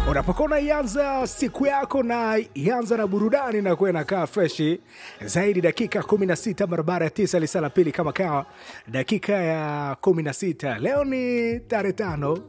unapokuwa unaianza siku yako na ianza na burudani na kuwa inakaa freshi zaidi dakika 16 barabara ya tisa lisa la pili kama kawa dakika ya 16 leo ni tarehe tano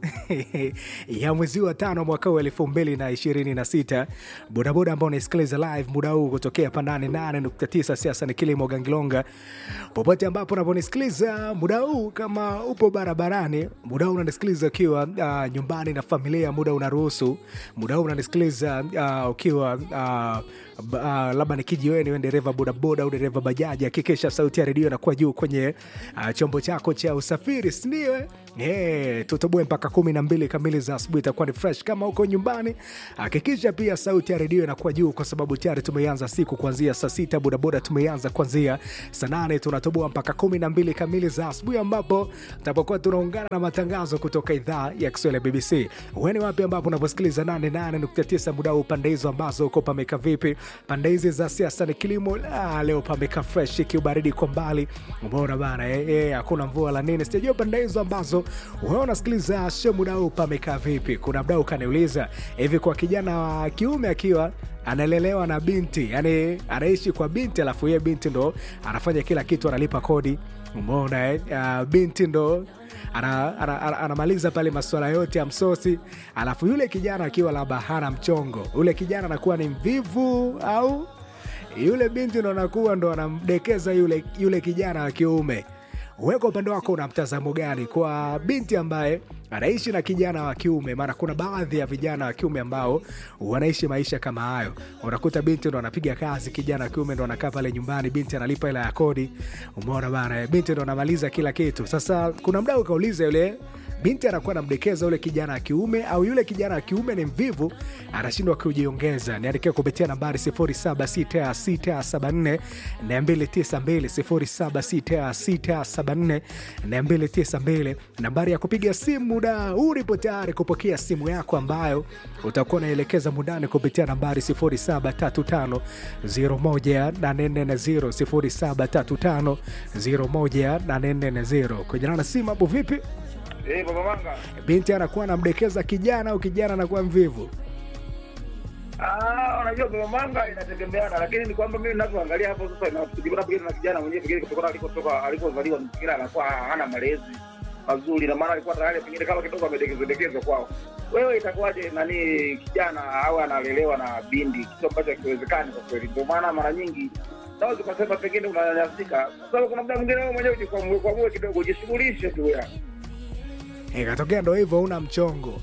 ya mwezi wa tano mwaka huu elfu mbili na ishirini na sita bodaboda ambao unaisikiliza live muda huu kutokea pandani 8.9 siasa ni kilimo gangilonga popote ambapo unaponisikiliza muda huu kama upo barabarani muda huu unanisikiliza ukiwa uh, nyumbani na familia muda unaruhusu muda huu unanisikiliza uh, ukiwa uh, uh, labda ni kijiweni we dereva bodaboda au dereva bajaji hakikisha sauti ya redio inakuwa juu kwenye uh, chombo chako cha usafiri sindio Hey, tutoboe mpaka kumi na mbili kamili za asubuhi itakuwa ni fresh kama huko nyumbani hakikisha pia sauti ya redio inakuwa juu kwa sababu tayari tumeanza siku kuanzia saa sita bodaboda tumeanza kuanzia saa nane tunatoboa mpaka kumi na mbili kamili za asubuhi ambapo tutapokuwa tunaungana na matangazo kutoka idhaa ya kiswahili ya bbc weni wapi ambapo unaposikiliza 88.9 muda huu pande hizo ambazo uko pameka vipi pande hizi za siasa ni kilimo la leo pameka fresh kiubaridi kwa mbali umeona bana eh, eh, hakuna mvua la nini sijajua pande hizo ambazo wewe unasikiliza show muda huu pamekaa vipi kuna mdau kaniuliza hivi kwa kijana wa kiume akiwa analelewa na binti yani anaishi kwa binti alafu yeye binti ndo anafanya kila kitu analipa kodi umeona eh? uh, binti ndo anamaliza ana, ana, ana, ana pale masuala yote ya msosi alafu yule kijana akiwa labda hana mchongo yule kijana anakuwa ni mvivu au yule binti ndo anakuwa ndo anamdekeza yule, yule kijana wa kiume weka upande wako una mtazamo gani kwa binti ambaye anaishi na kijana wa kiume maana kuna baadhi ya vijana wa kiume ambao wanaishi maisha kama hayo unakuta binti ndo anapiga kazi kijana wa kiume ndo anakaa pale nyumbani binti analipa hela ya kodi umeona bana binti ndo anamaliza kila kitu sasa kuna mdau ukauliza yule binti anakuwa anamdekeza yule kijana wa kiume au yule kijana wa kiume ni mvivu anashindwa kujiongeza niandikia kupitia nambari 0766742292 0766742292 nambari ya kupiga simu muda huu ulipo tayari kupokea simu yako ambayo utakuwa unaelekeza mundani kupitia nambari 0735018440 0735018440 kujana na simu hapo vipi Eh, Baba Manga. binti anakuwa anamdekeza kijana au kijana anakuwa mvivu Ah, unajua Baba Manga inategemeana, lakini ni kwamba mimi ninavyoangalia hapo sasa inafikiri pengine na kijana mwenyewe pengine kutokana alikotoka alikozaliwa mazingira anakuwa hana malezi mazuri na maana alikuwa tayari pengine kama kidogo amedekezwa dekezwa kwao. Wewe itakuwaje nani kijana au analelewa na bindi, kitu ambacho hakiwezekani kwa kweli. Ndio maana mara nyingi naweza kusema pengine unanyanyasika, kwa sababu kuna muda mwingine wewe mwenyewe ujikwamue kwamue kidogo, ujishughulishe tu yani. ikatokea ndo hivyo una mchongo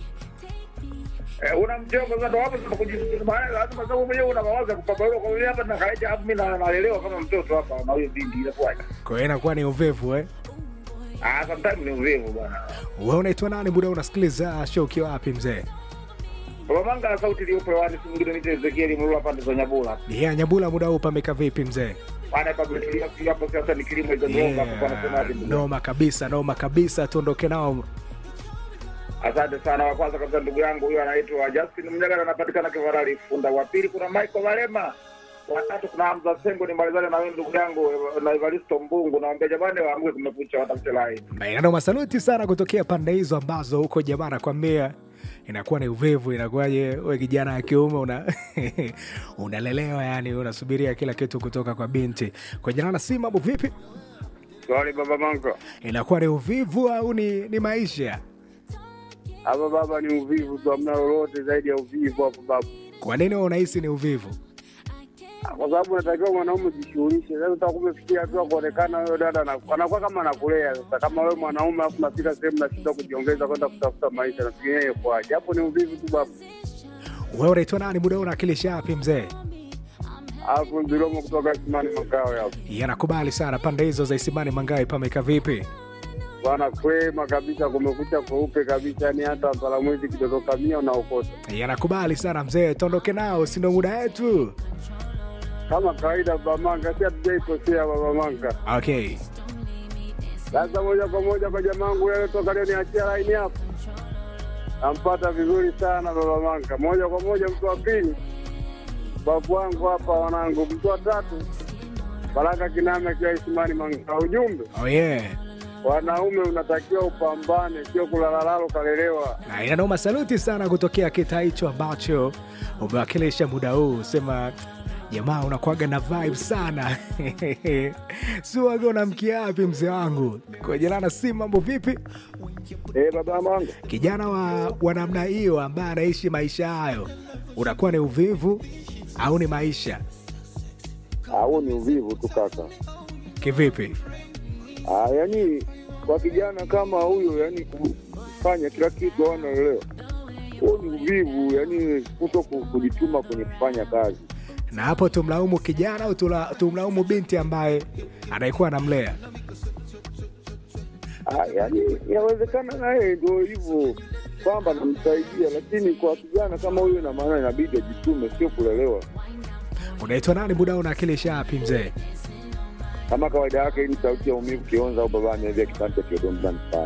Eh, una mchongo sasa ndo hapo sasa kujisikia maana lazima sababu mwenyewe una mawazo ya kupambana kwa mimi hapa nakaaje hapo mimi na- nalelewa kama mtoto hapa na huyo binti inakuwaje? kwa hiyo inakuwa ni uvivu eh? Ah, sometimes ni uvivu bwana. we unaitwa nani muda unasikiliza show ukiwa wapi mzee Baba Manga na sauti iliyopo hewani si mwingine ni Ezekiel Mlula pande za Nyabula. yeah, nyabula muda huu pameka vipi mzee Bwana hapa tumetulia pia hapo sasa ni kilimo hizo ndio hapo kwa nasema yeah, hadi. noma kabisa noma kabisa tuondoke nao Asante sana. Wa kwanza kabisa ndugu yangu huyo anaitwa Justin Mnyaga anapatikana Kivarali Funda. Wa pili kuna Michael Valema. Wa tatu kuna Hamza Sengo ni mbalizane na wewe ndugu yangu na Evaristo Mbungu. Naambia jamani waamke kumekucha watafute line. maenano masaluti sana kutokea pande hizo ambazo huko jamaa nakwambia inakuwa ni uvivu inakuwaje we kijana wa kiume una unalelewa yani unasubiria kila kitu kutoka kwa binti kwa jana na si mambo vipi Sorry baba Manga. inakuwa ni uvivu au ni, ni maisha Hapa baba ni uvivu tu, hamna lolote zaidi ya uvivu hapo baba, kwa nini wewe unahisi ni uvivu kwa sababu unatakiwa mwanaume ujishughulishe. Sasa utakumefikia hatua kuonekana huyo dada ana- anakuwa kama anakulea. Sasa kama wewe mwanaume alafu nafika sehemu nashindwa kujiongeza kwenda kutafuta maisha, nafikiria hiyo kwaje? Hapo ni uvivu tu baba. wewe unaitwa nani muda huu unawakilisha wapi mzee Alafu Mbilomo kutoka Simani Makawe hapo yanakubali sana pande hizo za isimani mangawe pameka vipi bwana, kwema kabisa, kumekucha kweupe kabisa, ni hata mpalamwezi kidondoka mia unaokota yanakubali sana mzee tuondoke nao sindo muda yetu kama kawaida. Baba Manga, si hatujaikosea Baba Manga. okay Sasa moja kwa moja kwa jamangu yale toka leo niachia laini hapo, nampata vizuri sana baba Manka. Moja kwa moja mtu wa pili, babu wangu hapa, wanangu. Mtu wa tatu, Baraka Kiname akiwa Isimani Manga. Ujumbe oh yeah wanaume unatakiwa upambane, sio kulalalalo kalelewa. Na inanoma saluti sana kutokea kitaa hicho ambacho umewakilisha muda huu. Sema jamaa, unakuaga na vibe sana siwaga unamkia wapi mzee wangu kujelana si mambo vipi? Eh, baba mangu Kijana wa, wa namna hiyo ambaye anaishi maisha hayo, unakuwa ni uvivu au ni maisha huo ni uvivu tu kaka. kivipi? Ah, yani kwa kijana kama huyo, yani kufanya kila kitu anaelewa, huo ni uvivu, yani kuto ku- kujituma kwenye kufanya kazi. Na hapo tumlaumu kijana au tula- tumlaumu binti ambaye anaikuwa anamlea? Ah, yani inawezekana naye ndio hivyo kwamba namsaidia, lakini kwa kijana kama huyo, ina maana inabidi ajitume, sio kulelewa. Unaitwa nani muda huu unawakilisha wapi mzee? Kama kawaida yake, hii ni sauti ya umivu Kionza au baba ameambia kitanda cha Kiodomzani sana.